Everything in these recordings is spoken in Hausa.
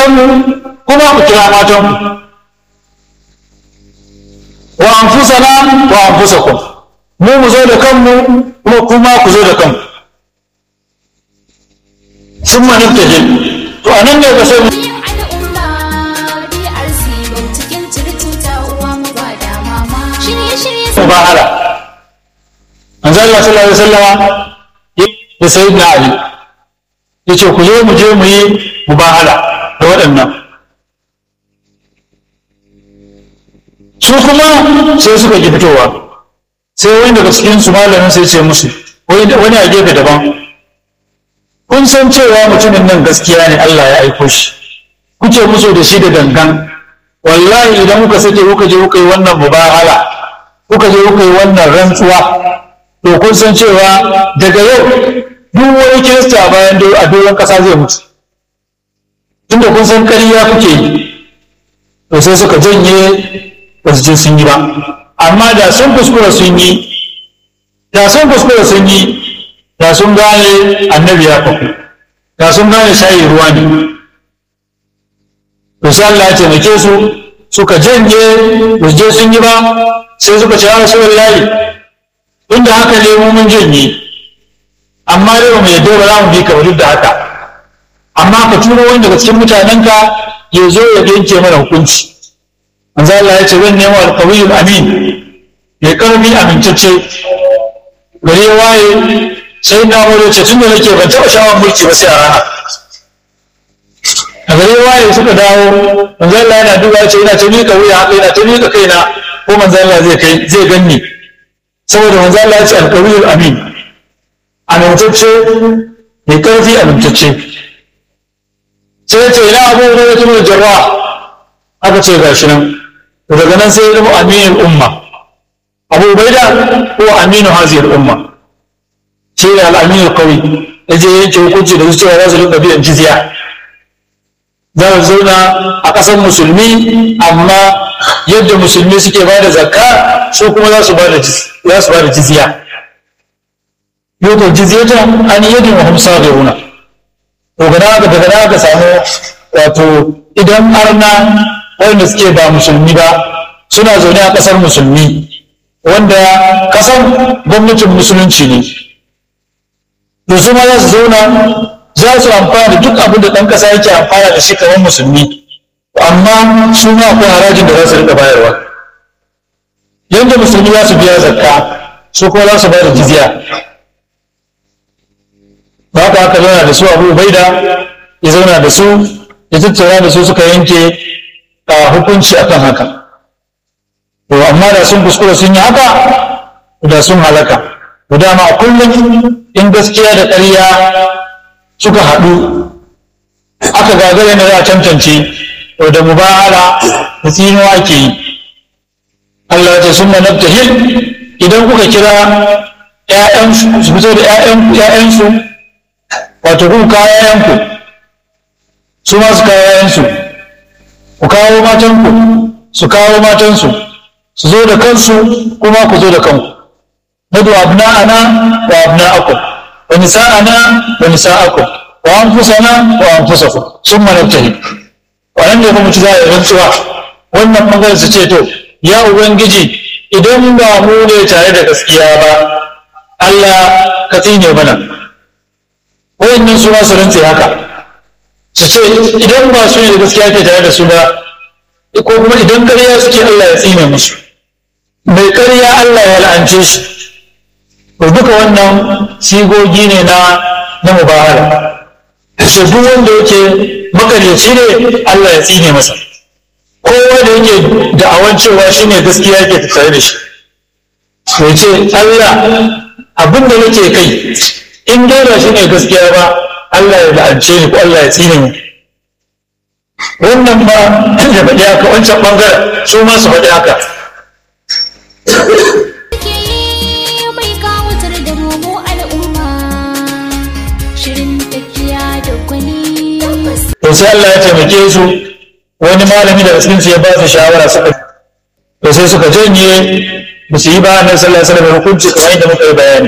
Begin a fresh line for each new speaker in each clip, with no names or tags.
kanmu kuma ku kira matanku wa anfusana wa anfusakum mu mu zo da kanmu kuma kuma ku zo da kanku sun maniftajin to a nan ne ka sai mubahala manzo Allah sallallahu alaihi wasallama da sayyidina Ali yace ku zo mu je mu yi mubahala da waɗannan su kuma sai suka ki fitowa sai wani daga cikin su malamin sai ce musu wani a gefe daban kun san cewa mutumin nan gaskiya ne Allah ya aiko shi kuke musu da shi da gangan wallahi idan kuka sake kuka je kuka yi wannan mubahala kuka je kuka yi wannan rantsuwa to kun san cewa daga yau duk wani kirista bayan a doron kasa zai mutu tunda kun san ƙarya kuke yi to sai suka janye ba su je sun yi ba amma da sun kuskura sun yi da sun kuskura sun yi da sun gane annabi ya kwafi da sun gane shayi ruwa ne to sai Allah ya taimake su suka janye ba su je sun yi ba sai suka ce ya rasulullahi inda haka ne mu mun janye amma dai ba mu yadda ba za mu bi ka duk da haka amma ka turo wani daga cikin mutanenka ya zo ya yanke mana hukunci manzo Allah ya ce zan nemo alqawiyul amin mai karfi amintacce gari ya waye sai na wuri ce tun da nake ban taɓa shawar mulki ba sai a rana a gari ya waye suka dawo manzo Allah yana duba ya ce ina ta miƙa wuya haka ina ta miƙa kaina ko manzo Allah zai kai zai ganni saboda manzo Allah ya ce alqawiyul amin amintacce mai karfi amintacce sai ya ce ina abu da ya tuno jarra aka ce gashi nan daga nan sai ya zama aminin umma abu baida ko aminu haziyar umma shi ne al'aminu kawai ya je yanke hukunci da cewa za su rinka biyan jizya za su zauna a ƙasar musulmi amma yadda musulmi suke ba da zakka su kuma za su ba da jizya yau jizyata an yadin wa hamsa gairuna to gana haka daga nan aka samu wato idan arna wanda suke ba musulmi ba suna zaune a ƙasar musulmi wanda ƙasar gwamnatin musulunci ne to su ma za su zauna za su amfana da duk abin da ɗan ƙasa yake amfana da shi kamar musulmi amma su ma akwai harajin da za su riƙa bayarwa yadda musulmi za su biya zakka su kuma za su ba da jizya ba ka haka zauna da su abu baida ya zauna da su ya tattauna da su suka yanke a hukunci akan haka to amma da sun kuskura sun yi haka da sun halaka to dama a kullum in gaskiya da ƙarya suka haɗu aka gagare na za a tantance to da mubahala da tsinuwa ake yi Allah ta sun hil idan kuka kira ‘ya'yansu su fito da ‘ya'yansu wato kun kawo ‘ya'yanku su ma su kawo ‘ya'yansu ku kawo matanku su kawo matansu su zo da kansu kuma ku zo da kanku nadu abna'ana wa abna'akum wa nisa'ana wa nisa'akum wa anfusana wa anfusakum summa nabtahi wannan ne kuma ci za a yi rantsuwa wannan bangaren su ce to ya ubangiji idan ba mu ne tare da gaskiya ba Allah ka tsine mana wayannan su ma su rantse haka su ce idan ba su ne da gaskiya ke tare da su ba ko kuma idan ƙarya suke Allah ya tsine musu mai ƙarya Allah ya la'ance shi to duka wannan sigogi ne na na mubahala su duk wanda yake makaryaci ne Allah ya tsine masa kowa da yake da'awan cewa shi ne gaskiya yake tattare da shi to ce Allah abin da nake kai in dai ba shi ne gaskiya ba Allah ya la'ance ni ko Allah ya tsine mu wannan ba ya faɗi haka wancan ɓangaren su ma su faɗi haka to sai Allah ya taimake su wani malami daga cikin su ya ba su shawara suka to sai suka janye ba su yi ba annabi sallallahu alaihi wasallam hukunci kamar yadda muka yi bayani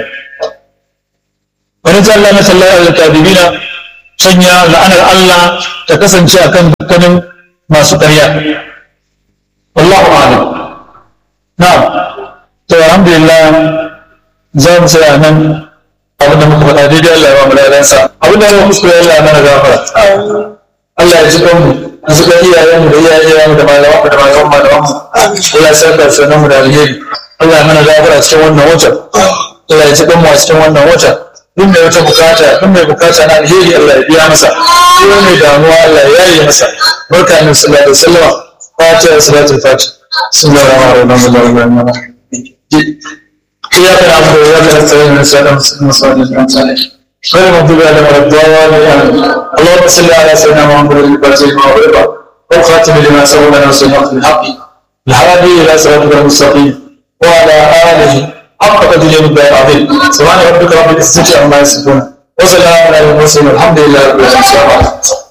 wani sallallahu alaihi wasallam al-kadibina sanya la'anar Allah ta kasance akan dukkanin masu ƙarya wallahu a'lam na'am to alhamdulillah za mu tsaya nan abin da muka faɗa daidai Allah ya ba mu ladansa abin da muka kuskure Allah ya mana gafara Allah ya ji kanmu a zuka iyayenmu da iyayenmu da malamanmu da malaman malamanmu Allah ya saka sunan mu da alheri Allah ya mana gafara cikin wannan watan Allah ya ji kanmu a cikin wannan watan duk mai wata bukata duk mai bukata na alheri Allah ya biya masa duk mai damuwa Allah ya yaye masa barka ne sallallahu alaihi wasallam fatiha salatul fatiha bismillahir rahmanir rahim إياك نعبد وإياك نستعين نسأل المسلمين غير المغضوب عليهم ولا الضالين اللهم صل على سيدنا محمد الفاتح لما أغلق والخاتم لما سبق ناصر الحق بالحق الهادي إلى صراطك المستقيم وعلى آله حق قدره الدار العظيم سبحان ربك رب العزة عما يصفون وسلام على المرسلين والحمد لله رب العالمين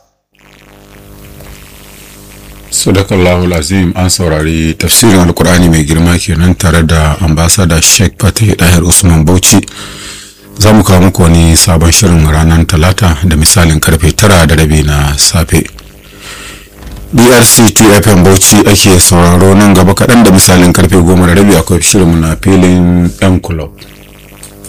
sadakallahu azim an saurari tafsirin alkur'ani mai girma kenan tare da ambasada sheikh fatih dahir usman bauchi za mu kawo muku wani sabon shirin ranar talata da misalin karfe tara da rabi na safe brc tfm bauchi ake sauraro nan gaba kaɗan da misalin karfe goma da rabi akwai shirinmu na filin yan kulob